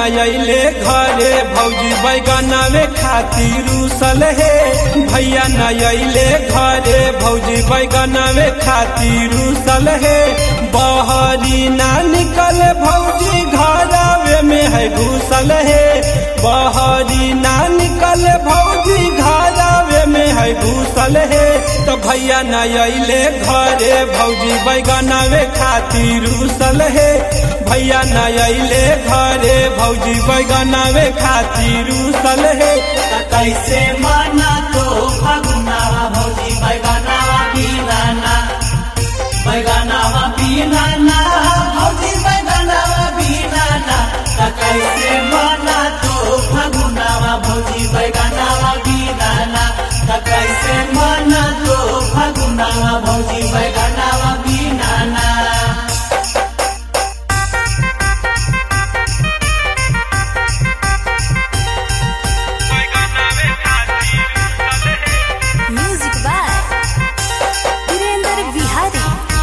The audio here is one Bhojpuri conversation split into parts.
अइले घरे भौजी बैगना में खातिर रूसल हे भैया न अइले घरे भौजी बैगना में खातिर रूसल हे बहरी ना निकल भौजी घरावे में है घुसल हे बहरी ना निकल भौजी घरावे में है घुसल हे तो भैया न अइले घरे भौजी बैगना में खातिर रूसल हे भैया न अइले घरे भौजी बैगना में खातिर रूसल हे त कैसे माना तो फगुनावा भौजी बैगनावा पीनाना बैगनावा पीनाना भौजी बैगनावा पीनाना त कैसे माना तो फगुनावा भौजी बैगनावा पीनाना त कैसे माना तो फगुनावा भौजी बैगनावा पीनाना म्यूजिक बाय वीरेंद्र बिहारी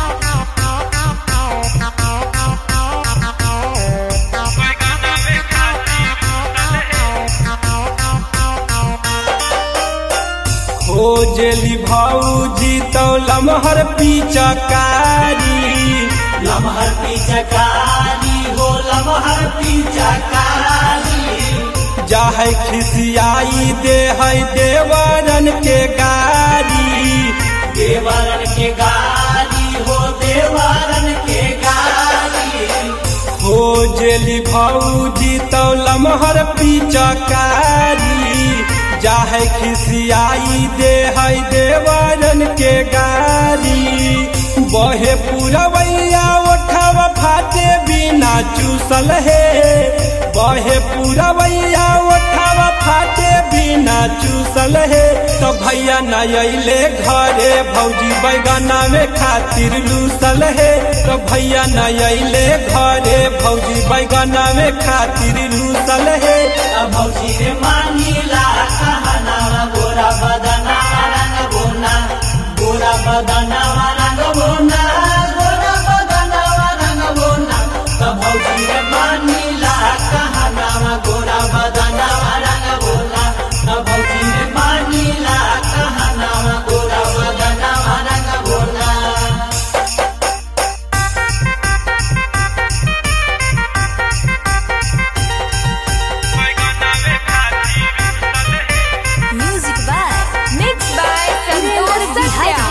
खोजली भौजी तो लमहर पिचकारी लमहर पिचकारी हो लमहर पिचकारी जाहे खिसियाई दे है देवरन के गारी देवरन के गारी हो देवरन के गारी खोजली भौजी तो लमहर पिचकारी जाहे खिसियाई दे है देवरन के गारी बहे पुरवैया ओठवा फाटे बिना चूसल हे बहे पुरवैया ओठवा फाटे बिना चूसल हे तो भैया न अइले घरे भौजी बैगना में खातिर लूसल हे तो भैया न अइले घरे भौजी बैगना में खातिर लूसल हे अब भौजी रे मानीला कहनावा गोरा बदना रंग बोना गोरा बदना रंग बोना गोरा बदना रंग बोना तब भौजी रे मानीला कहनावा गोरा बदना रंग बोना तब भौजी रे मानीला कहनावा गोरा बदना रंग बोना music by mix by Virendra Bihari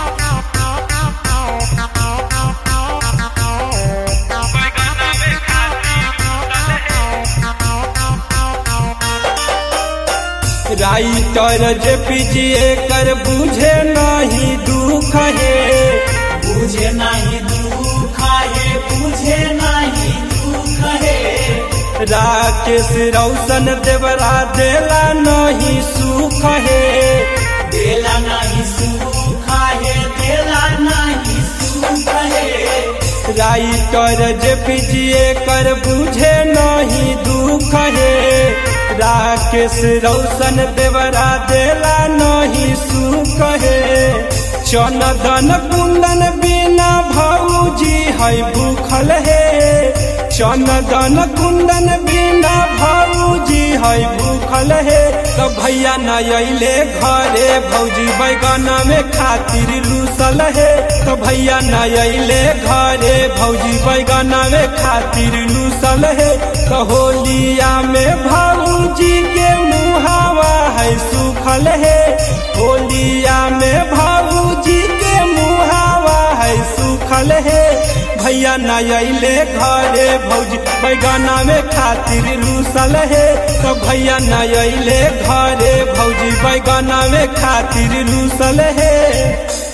writer जे पीजिए कर बुझे नहीं दुख है बुझे नहीं दुख है बुझे नहीं दुख है राकेश रौशन देवरा देला नहीं सुख है देला नहीं सुख है देला नहीं सुख है राइटर जे पीजिए कर बुझे नहीं दुख है राकेश रौशन देवरा देला नहीं सुख है चनदन कुंदन बिना भौजी है भूखल है चनदन कुंदन बिना भौजी है भूखल है तो भैया न अइले घरे भौजी बैगना में खातिर लूसल है तो भैया न अइले घरे भौजी बैगना में खातिर लूसल है तो होलिया में भौजी के मुहावा है सुखल है होलिया में भौजी के मुहावा है सुखल है भैया न अइले घरे भौजी बैगना में खातिर लूसल है तो भैया न अइले घरे भौजी बैगना में खातिर लूसल है